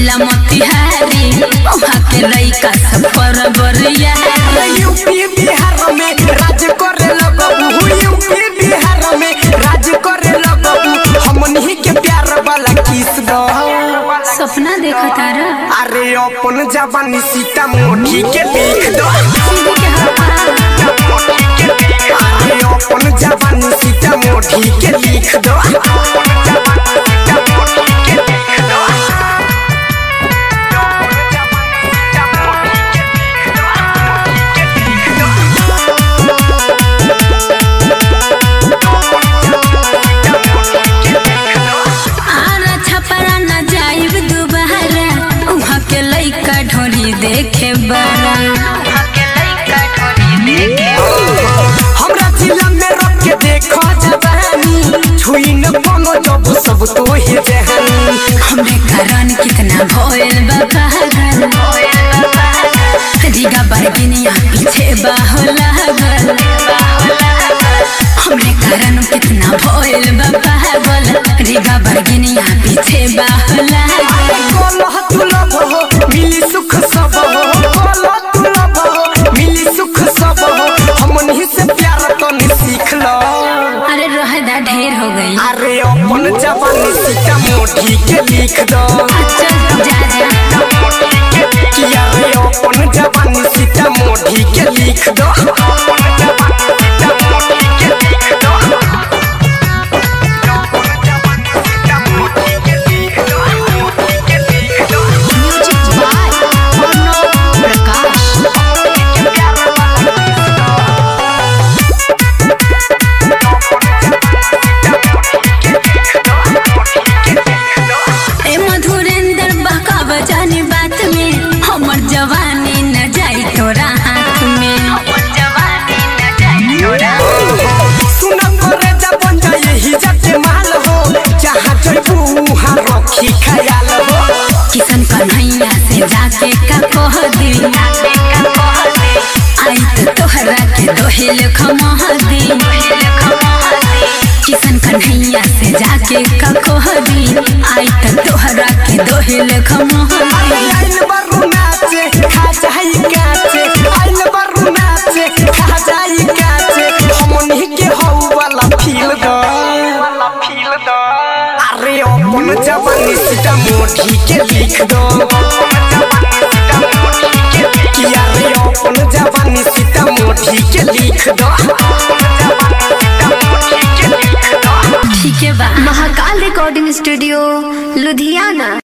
जिला मोतिहारी वहाँ के लइका सब पर बरिया यूपी बिहार में राज करे लगबू यूपी बिहार में राज करे लगबू हमनी के प्यार वाला किस दो सपना देखा तारा अरे अपन जवानी सीता मोटी के लिख दो अरे अपन जवानी सीता मोटी के लिख दो आरा छपरा न जाइब दुबारा वहाँ के लइका ढोली देखे बड़ा हमरा जिला में रख के देखो जवानी छुई न कोनो जब सब तो ही जहानी हमरे कारण कितना भोल पागल रिगा बरगिनिया पीछे बाहो लागल हमरे कारण कितना भोल पागल रिगा बरगिनिया पीछे बाहो लागल कोलह तुलब हो मिली सुख सब हो कोलह तुलब हो मिली सुख सब हो हमनी से प्यार तो नहीं सीख लो अरे रहदा ढेर हो गई अरे अपन जवानी सीता मोटी के लिख दो अच्छा जा जा कि अरे अपन जवानी सीता मोटी के लिख दो ए मधुरेंद्र बका बजानी बात में हमर जवानी न जाई तोरा हाथ में हमर जवानी न जाई तोरा सुन करे जबन यही जाके माल हो जहाँ जइबू वहाँ रखी ख्याल हो किशन कन्हैया से जाके का कह दी आई तो तोहरा के दोहिल खमह दी किशन कन्हैया से जाके का कह दी आई तो तोहरा के दोहिल खमह अरे दी आइल बरू नाचे खा जाई काचे आइल बरू नाचे खा जाई काचे हमनी के हौ वाला फील दो अरे अपन जवानी सीता मोटी के लिख दो कि अरे अपन जवानी सीता मोटी के लिख दो ठीक है बा महाकाल रिकॉर्डिंग स्टूडियो लुधियाना